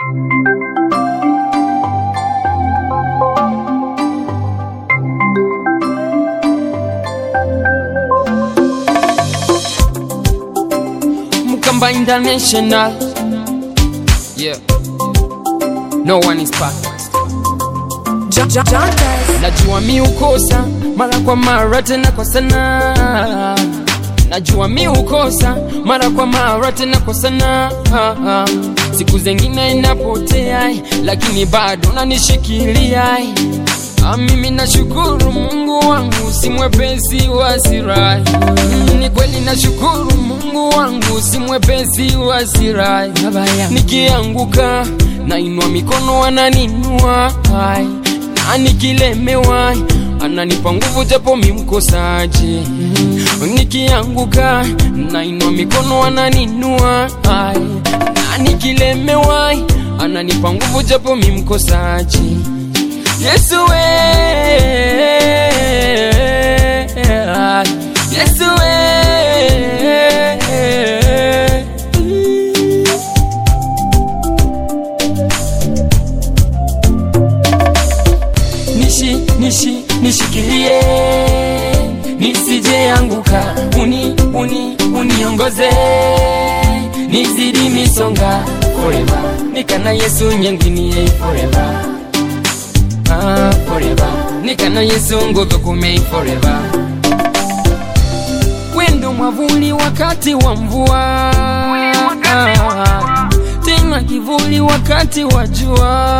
Mkamba International. Yeah. No one is perfect. John, John, John Dice. Najua mi ukosa mara kwa mara tena kwa sana. Najua mi ukosa mara kwa mara tena kwa sana. Siku zengine inapotea, lakini bado nanishikilia. Ah, Mimi nashukuru Mungu wangu si mwepesi wa hasira. Mm, Ni kweli nashukuru Mungu wangu si mwepesi wa hasira. Nikianguka nainua mikono ananinua, Ai, na nikilemewa ananipa nguvu japo mi mkosaji. Nikianguka nainua mikono ananinua, Ai, na nikilemewa ananipa nguvu japo mi mkosaji. Yesu we Yesu we Nishi nishi nishikilie nisije anguka uni uni uniongoze nizidi misonga forever nikana Yesu nyenginie forever ah, forever nikana yesu ngothokumei forever wendo mwavuli wakati wa mvua tena kivuli wakati wa jua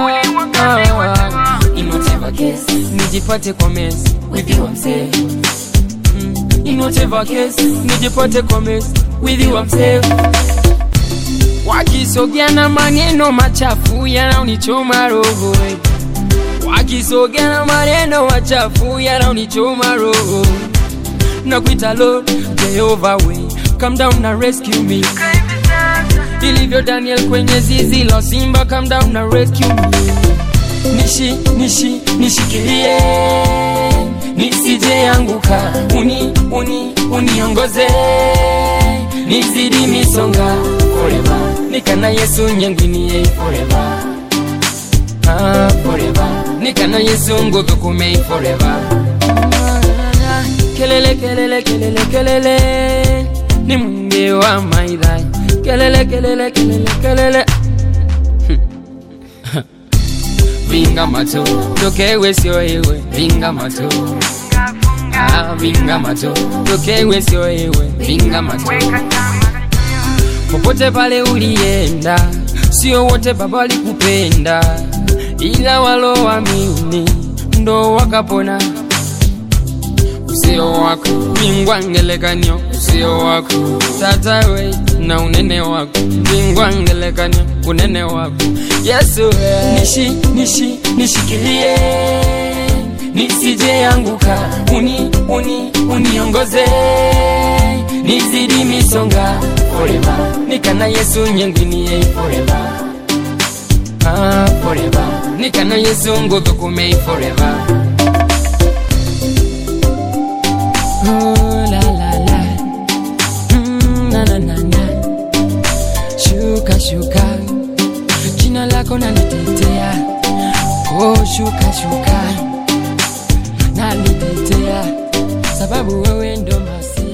In whatever case, nijipate kwa mesi with you I'm safe Mm, in whatever case nijipate kwa mesi with you I'm safe wakisogea na maneno machafu yanaonichoma roho eh wakisogea na maneno machafu yanaonichoma roho na kuita Lord Jehovah way come down na rescue me ilivyo Daniel kwenye zizi la simba come down na rescue me nishi nishi nishikilie nisije anguka uni uni uniongoze nizidi misonga forever nikana Yesu nyengwinie forever ah, forever nikana yesu nguthukumei forever kelele kelele kelele kelele ni mwingi wa maidhai kelele kelele kelele kelele vinga mato tokewe sio ewe vinga mato ah, vinga mato tokewe sio ewe vinga mato popote pale ulienda, sio wote baba walikupenda, ila waloamini ndo wakapona. Usio wako mingwangelekanyo, usio wako tata we na unene wako mingwangelekanyo, unene wako Yesu we. nishi nishi nishikilie nisije anguka, uni uni uniongoze nizidi misonga forever, nikana Yesu nyengwinie forever, ah forever, nikana Yesu nguthukumei forever. Oh, la, la, la. Mm, na, na, na, na. Shuka shuka, jina lako nanitetea. Oh, shuka shuka, nanitetea sababu wewe ndo masi